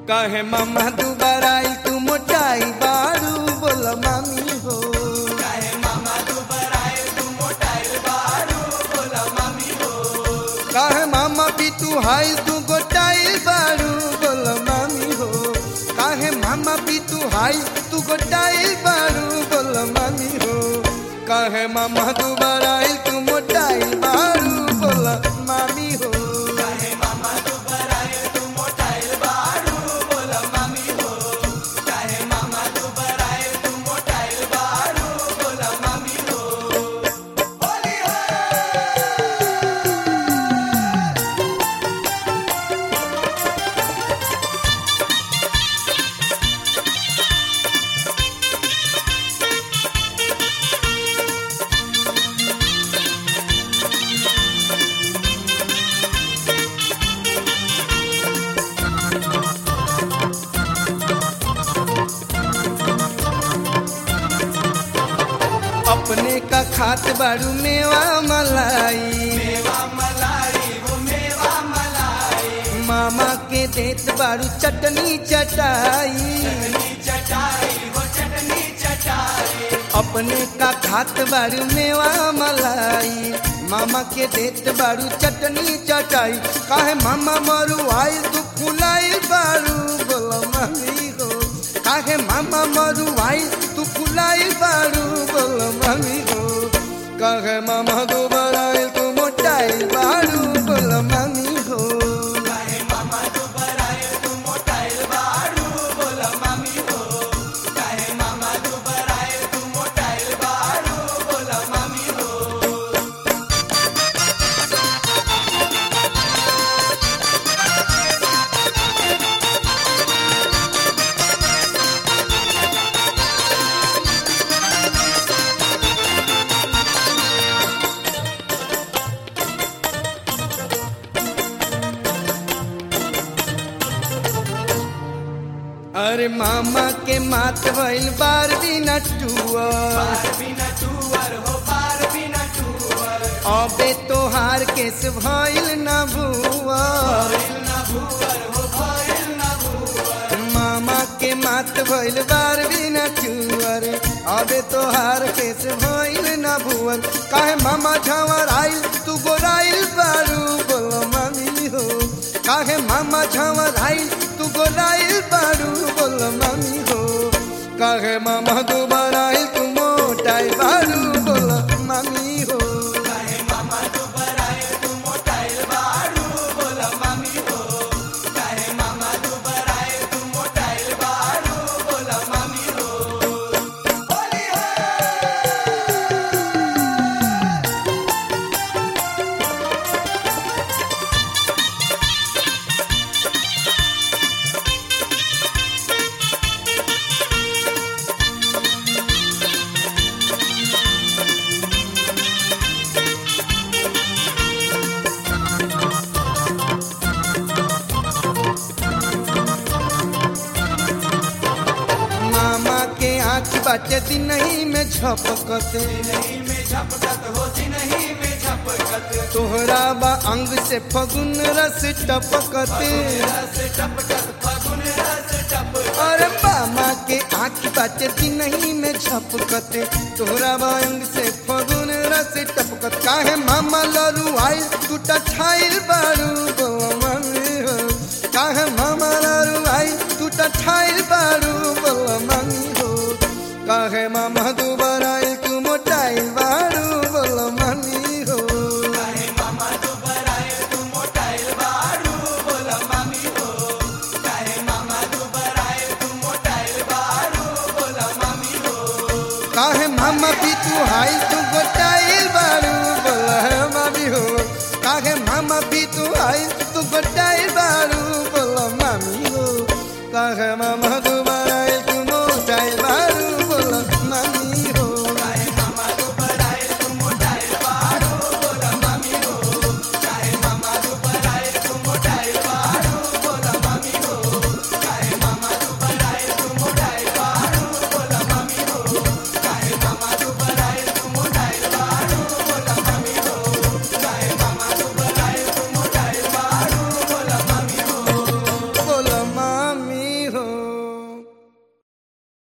कहे मामा दुबारा आई तू मोटाई बारू बोल मामी हो कहे मामा भी तू हाई तू गोटाई बारू बोल मामी हो कहे मामा भी तू हाई तू गोटाई बारू बोल मामी हो कहे मामा दुबारा आई तू मोटाई बारू बोल मामी हो अपने का खात बारू मेवा मलाई मामा के देत बारू चटनी चटाई अपने का खात बारू मेवा मलाई मामा के देत बारू चटनी चटाई काहे मामा मरू आई तू फुलाई बारू बोलो मम्मी हो काहे मामा मरू आई तू फुलाई बारू बोलो मम्मी हो काहे मामा दोबारा आई तू मोटाई बारू बोलो मम्मी हो अरे मामा के मात भइल बार दिन टुअर अबे तोहार केस भइल न भुअर मामा के मात भइल बार दिन टुअर अबे तोहार केस भइल न भुअर काहे मामा झवर आइल तू गोराइल बारू बोलो मम्मी हो काहे मामा झवर आइल तू गोराइल बारू बोलो मम्मी हो काहे मामा दोबारा आइल तू मोटाई बारू बोलो मम्मी हो मामा के आँख बाटे दिनही में झपकते तोहरा बा अंग से फगुन रस टपकते अरे मामा के आँख बाटे दिनही में झपकते तोहरा बा अंग से फगुन रस टपकत काहे मामा लरू आई टूटा छाइल बारू गो मम्मी हो काहे मामा लरू आई टूटा छाइल बारू बोल मम्मी हो काहे मामा दोबारा आई तू मोटाइल बारू